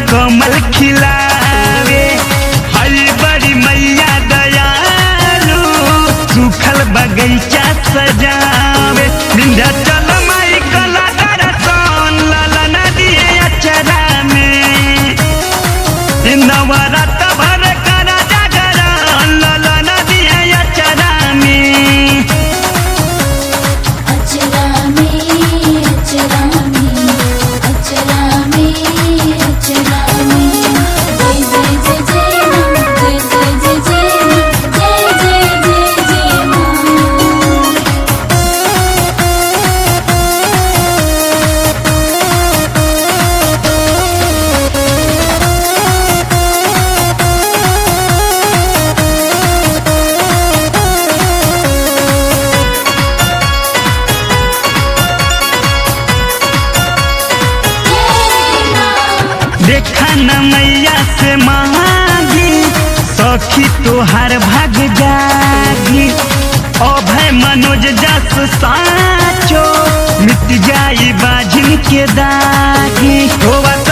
कमल खिलावे हरी बड़ी मैया दयालु सुखल बगैचा सजावे विंध्याचल माई कला दर्शन ललन दिए अचरा में नवरत भर कर जागरण ललन दिए अचरा में अचरा में अचरा में अचरा में अचरा में जय जय जय जय मां जय जय जय जय मां जय जय जय जय मां देखा न मैया से मांगी सखी तोहार भाग जागी अभय मनोज जस साचो मिट जाई बाजिन के दागी होवा